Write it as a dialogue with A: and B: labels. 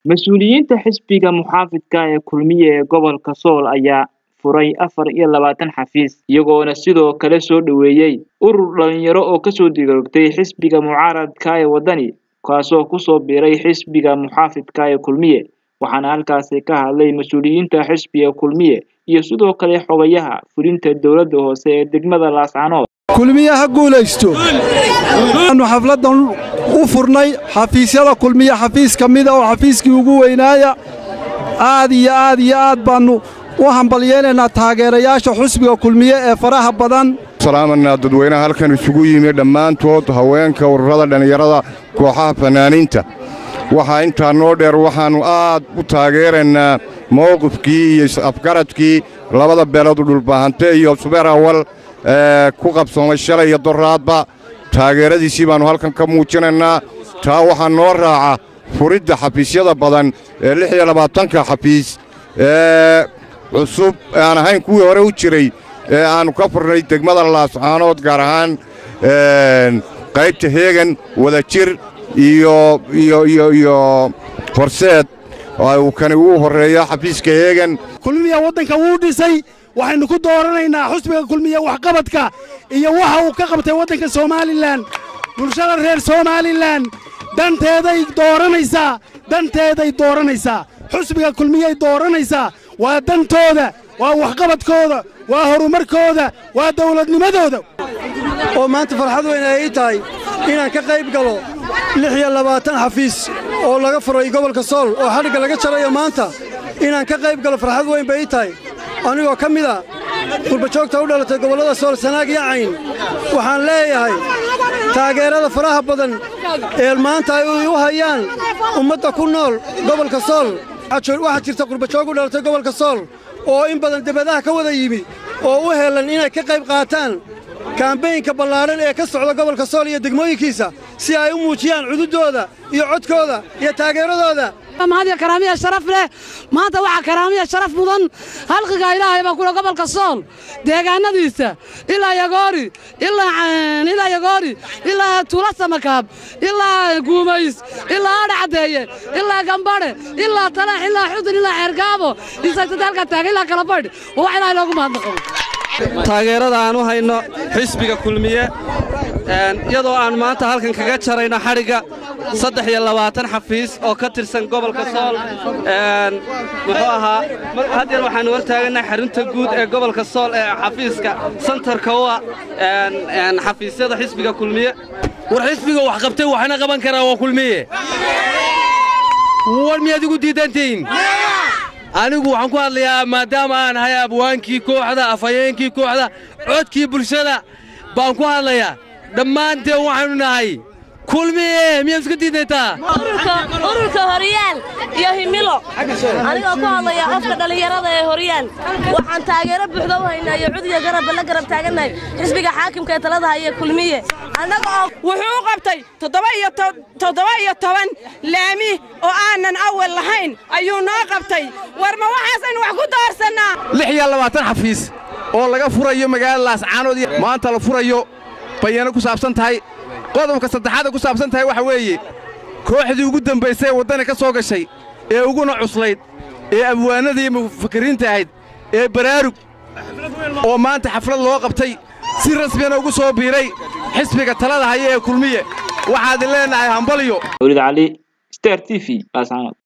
A: mas-uuliyiinta xisbiga muxaafidka ee kulmiye ee gobolka sool ayaa furay afar iyo labaatan xafiis iyagoona sidoo kale soo dhoweeyey urur dhalinyaro oo kasoo digoogtay xisbiga mucaaradka ee waddani kaasoo kusoo biiray xisbiga muxaafidka ee kulmiye waxaana halkaasi ka hadlay mas-uuliyiinta xisbiga kulmiye iyo sidoo kale xogayaha fulinta dowladda hoose ee degmada laascanood
B: kulmiye ha guulaysto waxaannu xafladdan u furnay xafiisyada kulmiye xafiis ka mida oo xafiiskii ugu weynaaya aad iyo aad iyo aad baannu u hambalyeynaynaa taageerayaasha xusbiga kulmiye ee faraha badan
C: salaamanaa dadweynaha halkan isugu yimi dhammaantood haweenka ururada dhallinyarada kooxaha fannaaniinta waxaa intaa noo dheer waxaannu aad u taageeraynaa mowqifkii iyo is-afgaradkii labada beelood dhulbaahante iyo subeer awal ee ku qabsoomay shalay iyo doraadba taageeradiisii baannu halkan ka muujinaynaa taa waxaa noo raaca furidda xafiisyada badan ee lix iyo labaatanka xafiis ee cusub aan ahayn kuwii hore u jiray ee aannu ka furnay degmada laascaanood gaar ahaan qaybta heegan wadajir iyo iyo iyo iyo horseed uu kani ugu horreeya xafiiska heegan
D: kulmiya waddanka wuu dhisay waxaynu ku dooranaynaa xusbiga kulmiya waxqabadka iyo waxa uu ka qabtay waddanka somalilan bulshada reer somalilan danteeday dooranaysaa danteeday dooranaysaa xusbiga kulmiyay dooranaysaa waa dantooda waa waxqabadkooda waa horumarkooda waa dawladnimadooda
B: oo maanta farxad weyn ay ii tahay inaan ka qayb galo lix iyo labaatan xafiis oo laga furay gobolka sool oo xadhigga laga jarayo maanta inaan ka qayb galo farxad weyn bay ii tahay anigoo ka mid a qurbajoogta u dhalatay gobollada sool sanaag iyo cayn waxaan leeyahay taageerada faraha badan ee maanta ay u hayaan ummadda ku nool gobolka sool waxaa jirta qurbajoog u dhalatay gobolka sool oo in badan debadaha ka wada yimi oo u helan inay ka qayb qaataan kaambeynka ballaadhan ee ka socda gobolka sool iyo degmooyinkiisa si ay u muujiyaan cududdooda iyo codkooda iyo taageeradooda
E: mahadiya karaamiya sharaf leh maanta waxaa karaamiya sharaf mudan halqiga ilaahay baa kula gobolka sool deegaanadiisa ilaa yagoori ilaa yagoori ilaa tuula samakaab ilaa guumays ilaa adha caddeeye ilaa gambadhe ilaa talax ilaa xudun ilaa xeergaabo isaytada halkaa taaga ilaa kalabadh oo wax ilaahay loogu mahadnaqo
F: taageerada aan u hayno xisbiga kulmiye iyadoo aan maanta halkan kaga jarayno xadhigga saddex iyo labaatan xafiis oo ka tirsan gobolka sool muxuu ahaa haddeer waxaannu hor taagannahay xarunta guud ee gobolka sool ee xafiiska santarka u ah xafiisyada xisbiga kulmiye
G: war xisbiga wax qabtay waxna qaban karaa waa kulmiye war miyaad igu diidantihiin anigu waxaan ku hadlayaa maadaama aan ahay abwaankii kooxda afhayeenkii kooxda codkii bulshada baan ku hadlayaa dhammaanteen waxaannu nahay kulmiye miyaad iska diidaytaa
H: ururka horyaal iyo himilo anigoo ku hadlaya qofka dhallinyarada ee horyaal waxaan taageero buuxda u haynaa iyo cudiga garabba la garab taagannahay xisbiga xaakimka ee talada haya kulmiye
I: wuxuu u qabtay toddoba iyo toban laami oo aanan awal lahayn ayuu noo qabtay war ma waxaasaynu wax ku doorsannaa
G: lix iyo labaatan xafiis oo laga furayo magaalada laascaanood maanta la furayo bayano ku saabsan tahay qodobka saddexaada ku saabsan tahay waxa weeye kooxdii ugu dambaysay ee waddani ka soo gashay ee uguna cuslayd ee abwaanada iyo mufakiriinta ahayd ee baraarug oo maanta xaflad loo qabtay si rasmiyana ugu soo biiray xisbiga talada haya ee kulmiye waxaadin leennahay hambalyo
A: wlid cali star t v